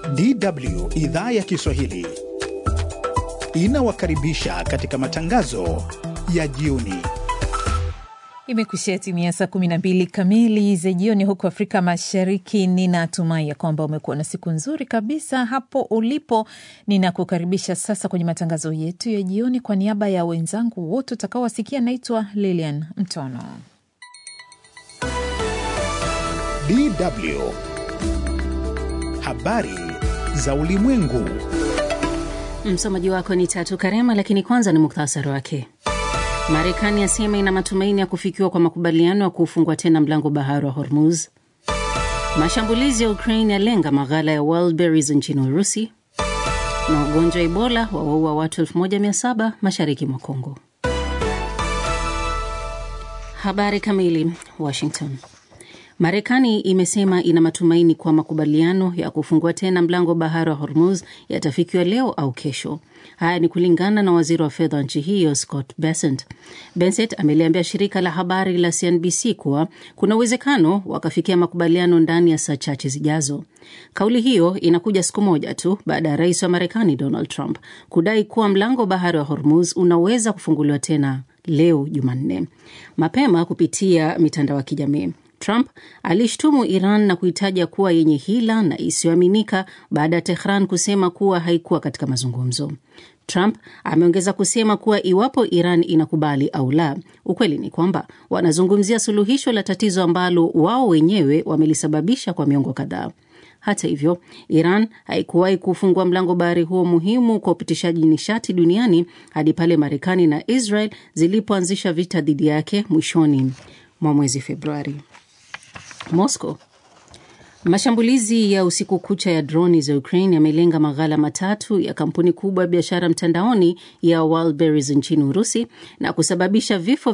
DW idhaa ya Kiswahili inawakaribisha katika matangazo ya jioni. Imekuishia timia saa 12 kamili za jioni huko Afrika Mashariki. Ninatumai ya kwamba umekuwa na siku nzuri kabisa hapo ulipo. Ninakukaribisha sasa kwenye matangazo yetu ya jioni. Kwa niaba ya wenzangu wote utakaowasikia, naitwa Lilian Mtono. DW habari za ulimwengu. Msomaji wako ni Tatu Karema, lakini kwanza ni muktasari wake. Marekani yasema ina matumaini ya kufikiwa kwa makubaliano ya kuufungua tena mlango bahari wa Hormuz. Mashambulizi ya Ukraine yalenga maghala ya Wildberries nchini Urusi, na ugonjwa wa Ebola wawaua watu 1700 mashariki mwa Kongo. Habari kamili. Washington. Marekani imesema ina matumaini kwa makubaliano ya kufungua tena mlango wa bahari wa Hormuz yatafikiwa leo au kesho. Haya ni kulingana na waziri wa fedha wa nchi hiyo Scott Bessent. Bessent ameliambia shirika la habari la CNBC kuwa kuna uwezekano wakafikia makubaliano ndani ya saa chache zijazo. Kauli hiyo inakuja siku moja tu baada ya rais wa Marekani Donald Trump kudai kuwa mlango wa bahari wa Hormuz unaweza kufunguliwa tena leo Jumanne. Mapema kupitia mitandao ya kijamii Trump alishtumu Iran na kuitaja kuwa yenye hila na isiyoaminika baada ya Tehran kusema kuwa haikuwa katika mazungumzo. Trump ameongeza kusema kuwa iwapo Iran inakubali au la, ukweli ni kwamba wanazungumzia suluhisho la tatizo ambalo wao wenyewe wamelisababisha kwa miongo kadhaa. Hata hivyo, Iran haikuwahi kufungua mlango bahari huo muhimu kwa upitishaji nishati duniani hadi pale Marekani na Israel zilipoanzisha vita dhidi yake mwishoni mwa mwezi Februari. Moscow. Mashambulizi ya usiku kucha ya droni za Ukraine yamelenga maghala matatu ya kampuni kubwa ya biashara mtandaoni ya Wildberries nchini Urusi na kusababisha vifo